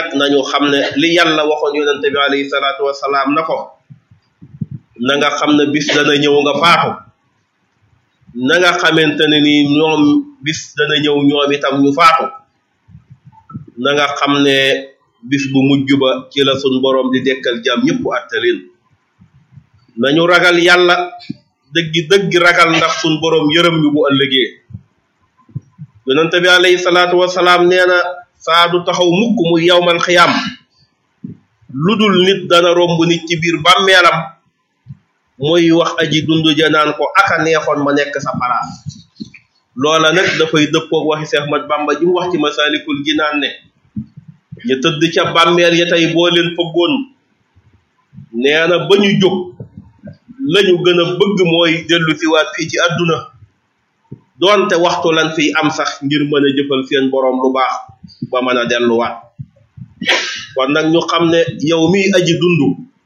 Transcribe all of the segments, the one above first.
nag nañu xam ne li yàlla waxoon yonente bi alayhi salaatu wasalaam na ko na nga xam ne bis dana ñëw nga faatu na nga xamante ne ni ñoom bis dana ñëw ñoom itam ñu faatu na nga xam ne bis bu mujj ba ci la sun borom di dekkal jàmm ñëpp attalin nañu ragal yàlla dëggi dëggi ragal ndax sun borom yërëm ñu bu ëllëgee yonente bi alayhi salaatu wasalaam nee na saa du taxaw mukk mu yawmal xiyaam lu dul nit dana romb nit ci biir bàmmeelam muy wax aji dund ja naan ko aka neexoon ma nekk sa palaas loola nag dafay dëppoog waxi Seex Ahmad Bamba ji mu wax ci Masaalikul Jinaan ne ñu tëdd ca bàmmeel ya tey boo leen fëggoon nee na ba ñu jóg lañu gën a bëgg mooy dellu si waat fii ci àdduna doonte waxtu lan fiy am sax ngir mën a jëfal seen boroom lu baax ba mën a delluwaat kon nag ñu xam ne yow miy aji dund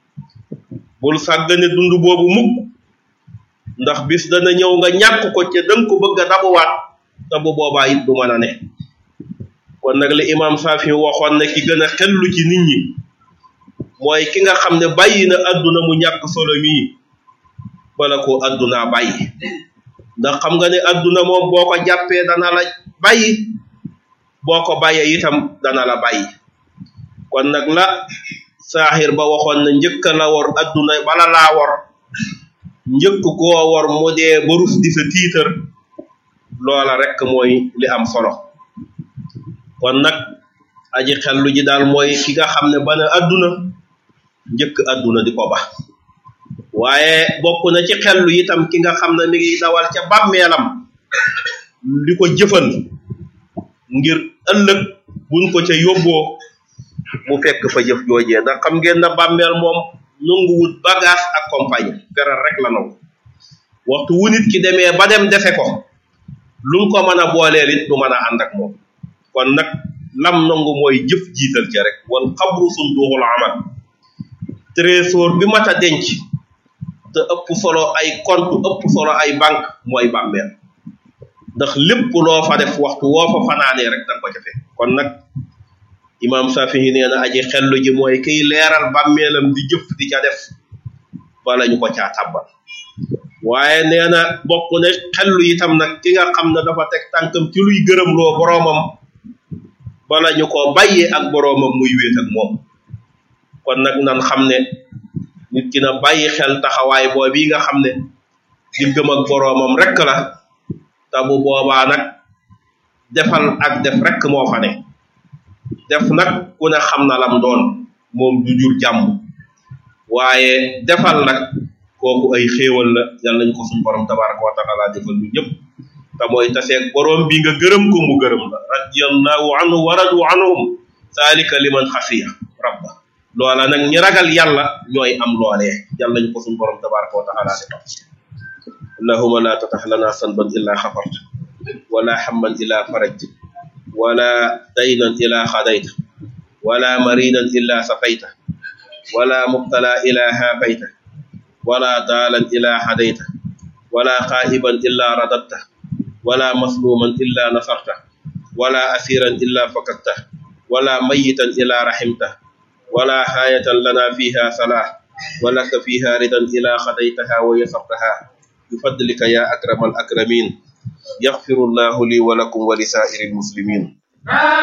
bul sàggane dund boobu mukk ndax bis dana ñëw nga ñàkk ko ca danga ko bëgg a dabuwaat te bu boobaa it du mën a ne kon nag li imam Saafi waxoon ne ki gën a xellu ci nit ñi mooy ki nga xam ne bàyyi na àdduna mu ñàkk solo mii bala ko àddunaa bàyyi ndax xam nga ne àdduna moom boo ko jàppee dana la bàyyi boo ko bàyyee itam dana la bàyyi kon nag la saaxir ba waxoon na njëkk la wor àdduna bala laa wor njëkk koo wor mu dee ba rus di sa tiitar loola rekk mooy li am solo kon nag aji xellu ji daal mooy ki nga xam ne bana àdduna njëkk àdduna di ko ba waaye bokk na ci xellu itam ki nga xam ne mi ngi dawal ca bàmmeelam di ko jëfan ngir ëllëg buñ ko ca yóbboo mu fekk fa jëf joojee ndax xam ngeen na bàmmeel moom nanguwut bagage ak compagnie feral rek la nangu waxtu wu nit ki demee ba dem defe ko lu mu ko mën a booleel it du mën a ànd ak moom kon nag lam nangu mooy jëf jiital ca rek wal xabru sunduuxul amal trésor bi mat a denc te ëpp solo ay compte ëpp solo ay banque mooy bàmmeel ndax lépp loo fa def waxtu woo fa fanaanee rek danga ko ca fekk kon nag imam Safihi nee na aji xellu ji mooy kiy leeral bàmmeelam di jëf di ca def bala ñu ko caa tàbbal waaye nee na bokk ne xellu itam nag ki nga xam ne dafa teg tànkam ci luy gërëm loo boroomam bala ñu ko bàyyee ak boroomam muy wéet ak moom kon nag nan xam ne nit ki na bàyyi xel taxawaay boobu nga xam ne diggam ak boroomam rek la te bu boobaa nag defal ak def rek moo fa ne def nag ku ne xam na lam doon moom du jur jàmm waaye defal nag kooku ay xéewal la yàlla nañ ko suñu borom tabaraka wa taala defal ñu ñëpp te mooy taseeg borom bi nga gërëm ko mu gërëm la radiyallahu anhu wa radu anhum zalika liman xafiya rabba loola nag ñi ragal yàlla ñooy am loolee yàlla nañ ko suñu borom tabaraka wa taala defal allahuma la tatax lana sanban illa xafart wala hamman illa farajt wala daynan illa xadayta wala maridan illa safayta wala mubtala illa haafayta wala daalan illa hadayta wala xaa'iban illa radatta wala masluman illa nasarta wala asiran illa fakakta wala mayitan illa rahimta wala haayatan lana fiha salah walaka fiha ridan ila xadaytaha wa yasartaha bifadlika ya akrama al akramin yaxfiru llahu li wa lakum wa li saa'iri almuslimin